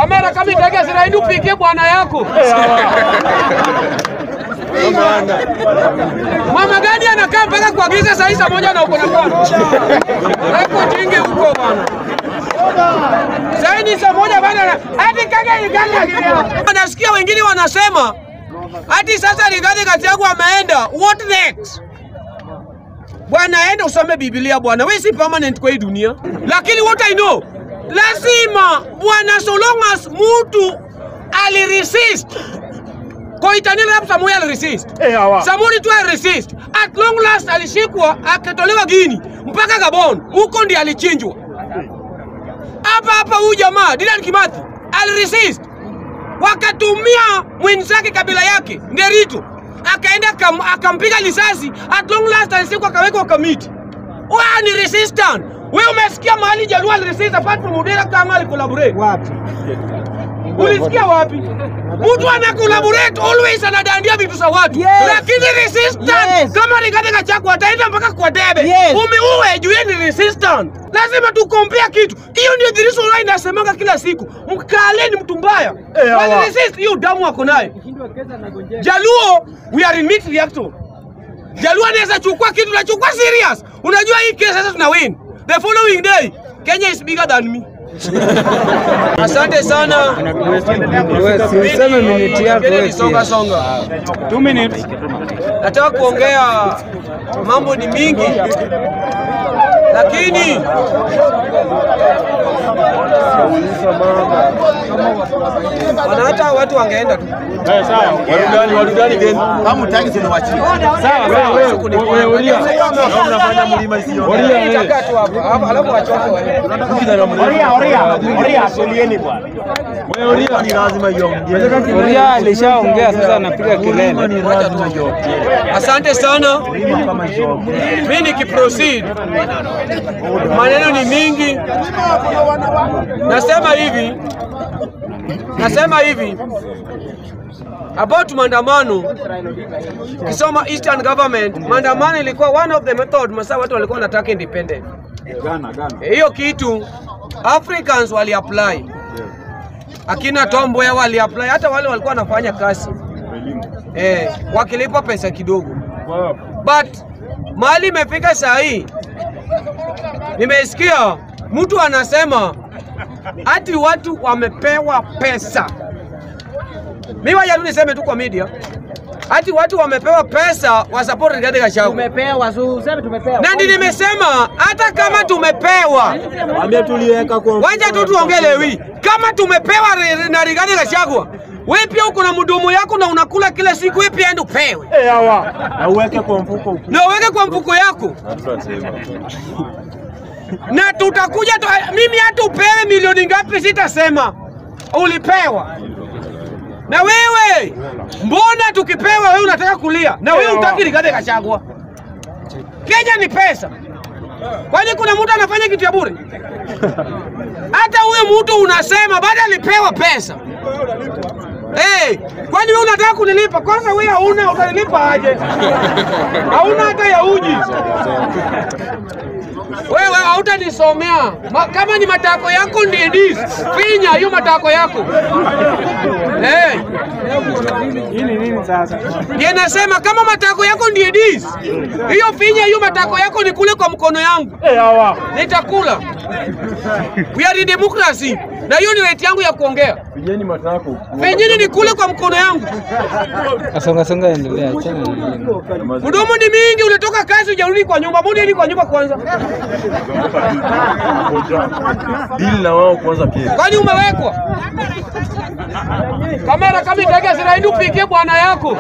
Kamera kama itake Israeli upigie bwana yako. Mama gani anakaa mpaka kuagiza saa hii saa moja na uko na bwana? Hapo jinge huko bwana. Saa hii ni saa moja bwana. Hadi kage iganga. Nasikia wengine wanasema hadi sasa Rigathi Gachagua ameenda. What next? Bwana, enda usome Biblia bwana, wewe si permanent kwa hii dunia. Lakini what I know, lazima bwana, so long as mtu aliresist Koitanini hapo Samuel aliresist. Samuel tu aliresist. At long last alishikwa akatolewa Gini mpaka Gabon. Huko ndiye alichinjwa. Hapa hapa huyu jamaa Dedan Kimathi aliresist. Wakatumia mwenzake kabila yake Nderitu akaenda akam, akampiga risasi. At long last alishikwa akawekwa kamiti. Wewe ni resistant. Wewe umesikia mahali Jaluo aliresist apart from Odera kama alicollaborate? Wapi? Ulisikia wapi? Mtu ana collaborate always anadandia vitu za watu. Yes. Lakini resistant Yes. kama Rigathi Gachagua ataenda mpaka kwa debe. Yes. Umeue juu yeye ni resistant. Lazima tukompea kitu. Hiyo ndio the reason why inasemanga kila siku. Mkale ni mtu mbaya. Eh, Wale hawa. resist hiyo damu ako nayo. Jaluo we are in meat reactor. Jaluo anaweza chukua kitu na chukua serious. Unajua hii kesi sasa tuna win. The following day Kenya is bigger than me. Asante sana. Useme minute yako Ngine wewe ni songa pia. songa. Two minutes. Nataka kuongea mambo ni mingi, lakini wana hata watu wangeenda tu. Eh, sawa. Warudani, warudani tena. Kama utaki tunawachia. Sawa, sawa. Wewe, wewe ulia. Kama unafanya mlima isiyo. Ulia, wewe. Itakaa tu hapo, alafu- alafu wachoke waende. Oria, oria, oria, solieni bwana. Wewe ulia. Ni lazima iongee. Uria alishaongea sasa anapiga kelele. Ni lazima iongee. Asante sana. Mlima kama iongee. Mimi nikiproceed, maneno ni mingi. Nasema hivi, nasema hivi about maandamano. Kisoma Eastern Government, maandamano ilikuwa one of the method masa watu walikuwa wanataka independent. Eh, Hiyo kitu Africans wali apply, akina Tom Mboya wali apply, hata wale walikuwa wanafanya kazi eh, wakilipwa pesa kidogo but mahali imefika saa hii, nimesikia mtu anasema ati watu wamepewa pesa. Mimi waja tu niseme tu kwa media, ati watu wamepewa pesa wa support Rigathi Gachagua, Tumepewa, so useme tumepewa. na ndi nimesema hata kama tumepewa, Waambie tuliweka kwa wacha tu tuongelewi, kama tumepewa ri- na Rigathi Gachagua, wewe pia uko na mdomo yako na unakula kila siku, wewe pia enda upewe Eh, hawa. na uweke kwa mfuko. na uweke kwa mfuko yako na tutakuja tu, mimi hata upewe milioni ngapi sitasema, ulipewa. Na wewe mbona tukipewa wewe unataka kulia na wewe utaki Rigathi Gachagua? Kenya ni pesa, kwani kuna mtu anafanya kitu ya bure? Hata huyo mtu unasema bado alipewa pesa. Hey, kwani wewe unataka kunilipa? Kwanza wewe hauna, utanilipa aje? Hauna hata ya uji. Wewe hautanisomea Ma, kama ni matako yako ndiye dis finya hiyo matako yako hey. Hii ni nini sasa? Ndiye nasema kama matako yako ndiye dis hiyo finya hiyo matako yako ni kule kwa mkono yangu Eh, hawa. nitakula. We are in democracy na hiyo ni right yangu ya kuongea. Pigeni matako. Finyini ni kule kwa mkono yangu. Songa songa, endelea. Achana na hiyo. Mdomo ni mingi, ulitoka kazi hujarudi kwa nyumba. Mbona ni kwa nyumba kwanza? Dili na wao kwanza pia. Kwani umewekwa kamera kama itake Israeli upigie bwana yako.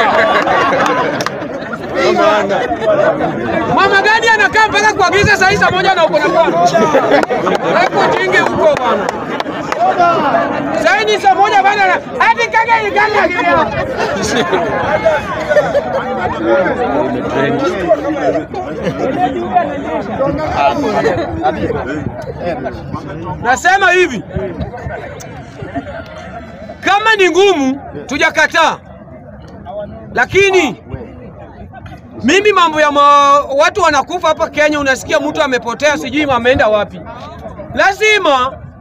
Mama gani anakaa mpaka kuagiza saa hii saa moja na uko na bwana? Hapo jinge huko bwana. Saa hii ni saa moja bwana. Hadi kage iganga gileo. Nasema hivi, kama ni ngumu tujakataa, lakini mimi mambo ya ma, watu wanakufa hapa Kenya, unasikia mtu amepotea, sijui ameenda wapi. Lazima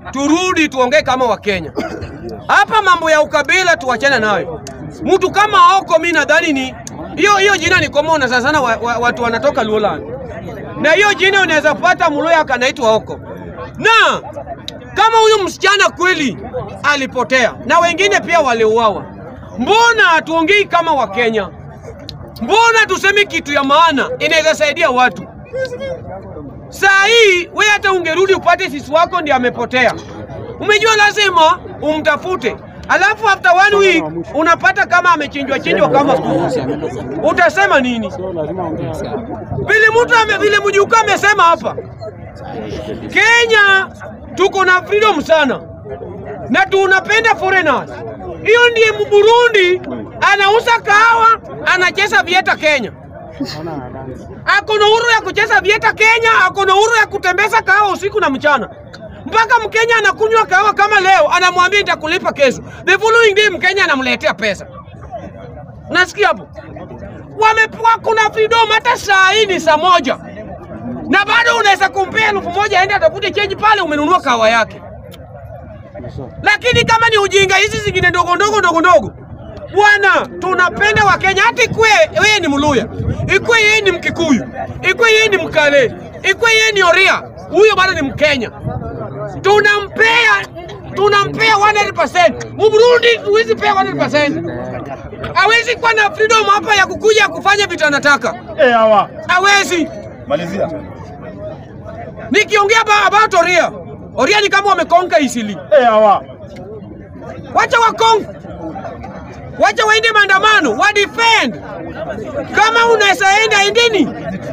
turudi tuongee kama Wakenya. Hapa mambo ya ukabila tuachane nayo. Mtu kama Oko, mi nadhani ni hiyo hiyo jina ni common sana sana, wa, wa, watu wanatoka Luoland, na hiyo jina unaweza pata Mluya akanaitwa Oko, na kama huyu msichana kweli alipotea na wengine pia waliuawa, mbona hatuongei kama Wakenya? Mbona tuseme kitu ya maana inaweza saidia watu? Saa hii we hata ungerudi upate sisi wako ndiye amepotea, umejua lazima umtafute, alafu after one week unapata kama amechinjwa chinjwa kama kuku. Utasema nini? Vile mtu ame, vile mjukuu amesema hapa, Kenya tuko na freedom sana na tunapenda foreigners. Hiyo ndiye Burundi anauza kahawa, anacheza vieta Kenya ako na uhuru ya kucheza vieta Kenya, ako na uhuru ya kutembeza kahawa usiku na mchana. Mpaka Mkenya anakunywa kahawa kama leo, anamwambia nitakulipa kesho. The following day Mkenya anamletea pesa. Nasikia hapo wamepewa, kuna freedom. Hata saa hii ni saa moja na bado unaweza kumpea elfu moja aende atafute change pale, umenunua kahawa yake. Lakini kama ni ujinga hizi zingine ndogo ndogo ndogo ndogo Bwana, tunapenda Wakenya. Hata ikwe yeye ni Mluya, ikwe yeye ni Mkikuyu, ikwe yeye ni Mkale, ikwe yeye ni Oria, huyo bado ni Mkenya. Tunampea tunampea 100%. Mburundi huwezi pea 100%. Hawezi kuwa na freedom hapa ya kukuja kufanya vitu anataka, Eh, hawa. hawezi. Malizia. Nikiongea ba- about Oria, Oria ni kama wamekonka Isili. Eh, hawa. Wacha wakonka, wacha waende maandamano, wa defend. Kama unaweza enda endeni,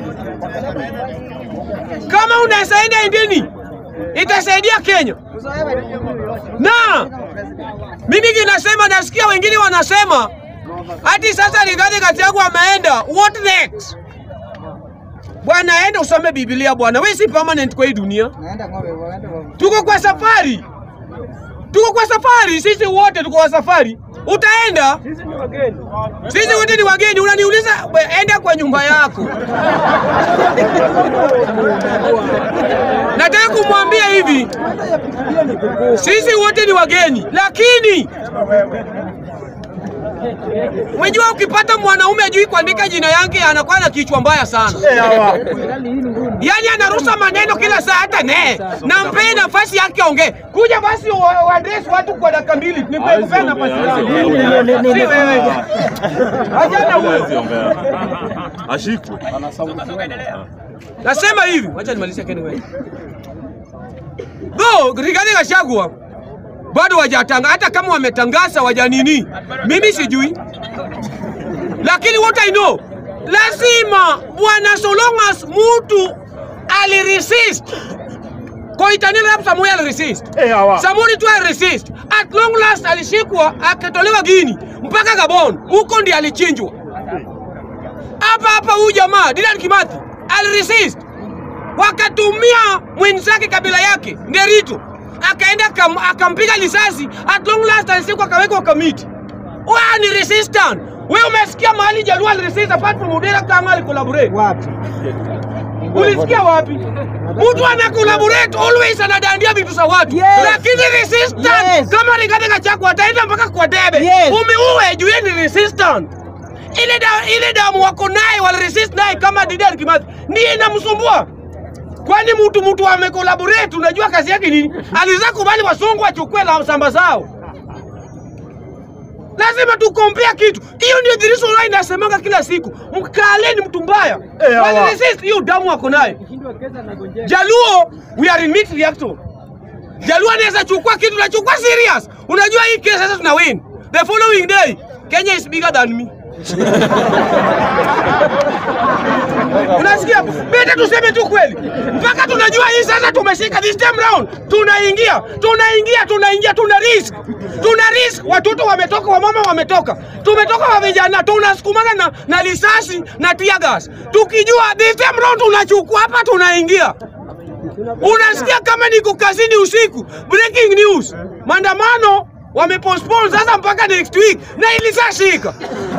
kama unaweza enda endeni, itasaidia Kenya. Na mimi kinasema, nasikia wengine wanasema hati sasa Rigathi Gachagua ameenda, what next? Bwana, enda usome Biblia bwana, wewe si permanent kwa hii dunia. Tuko kwa safari, tuko kwa safari, sisi wote tuko kwa safari. Utaenda, sisi wote ni wageni. Unaniuliza, we, enda kwa nyumba yako. Nataka kumwambia hivi, sisi wote ni wageni, lakini umejua, ukipata mwanaume ajui kuandika jina yake anakuwa na kichwa mbaya sana. Eh, hawa. Yaani anarusa maneno kila saa, hata ne na mpee nafasi yake aongee. Kuja basi wa- waadresi watu kwa dakika mbili, nikupea nafasi yako. Si wewe. Achana huyo. Ashikwe. Nasema hivi, wacha nimalizie Ken wewe. Though Rigathi Gachagua bado wajatanga, hata kama wametangaza wajanini, mimi sijui, lakini what I know, lazima bwana, so long as mtu aliresist Koitanini Arap Samoei aliresist Eh, hawa. Samuri tu aliresist. At long last alishikwa akatolewa Guini mpaka Gabon, huko ndiye alichinjwa. Hapa hapa huyu jamaa Dedan Kimathi aliresist, wakatumia mwenzake kabila yake Nderitu, akaenda akam- akampiga risasi. At long last alishikwa akawekwa kamiti. Wewe ni resistant. Wewe umesikia mahali Jaluo aliresist apart from Odera kama alicollaborate? Wapi? Ulisikia wapi? Mtu ana collaborate always anadandia vitu za watu. Yes. Lakini resistant Yes. kama Rigathi Gachagua ataenda mpaka kwa debe. Yes. Umeue juu yeye ni resistant. Ile da, ile damu wako naye wale resist naye kama Dedan Kimathi ndiye inamsumbua. Kwani mtu mtu amecollaborate, unajua kazi yake nini? Alizaa kubali wasungu wachukue la samba zao. Lazima tukompea kitu. Hiyo ndio the reason why nasemanga kila siku. Mkale ni mtu mbaya. Eh, Wale hawa. resist hiyo damu wako naye. Jaluo, we are in mixed reaction. Jaluo anaweza chukua kitu nachukua serious. Unajua hii kesi sasa tuna win. The following day, Kenya is bigger than me. Unasikia? Beta tuseme tu kweli. Mpaka tunajua hii sasa tumeshika this time round. Tunaingia, tunaingia, tunaingia, tuna risk. Tuna risk. Watoto wametoka, wamama wametoka. Tumetoka wa vijana, tunasukumana na na risasi na tear gas. Tukijua this time round tunachukua hapa tunaingia. Unasikia kama niko kazini usiku. Breaking news. Maandamano wamepostpone sasa mpaka next week na ilishashika.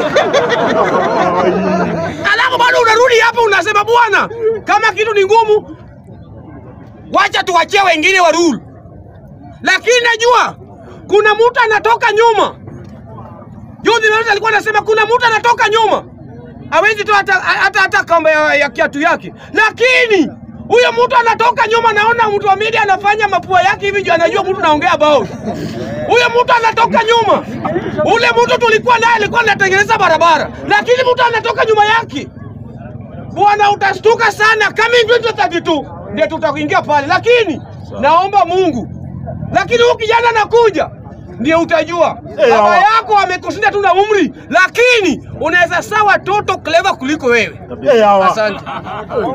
Alafu bado unarudi hapa unasema bwana, kama kitu ni ngumu, wacha tuwachie wengine wa rule. lakini najua kuna mtu anatoka nyuma. Juzi Mewes alikuwa anasema kuna mtu anatoka nyuma, hawezi toa hata hata, hata kamba ya, ya kiatu yake, lakini huyo mtu anatoka nyuma. Naona mtu wa media anafanya mapua yake hivi juu anajua mtu naongea about huyo mtu anatoka nyuma. Ule mtu tulikuwa naye alikuwa anatengeneza barabara, lakini mtu anatoka nyuma yake. Bwana, utastuka sana kama hivi 2032 ndio tutakuingia pale, lakini naomba Mungu, lakini huyu kijana anakuja ndio utajua baba yako amekushinda tu na umri, lakini unaweza saa watoto clever kuliko wewe. Asante.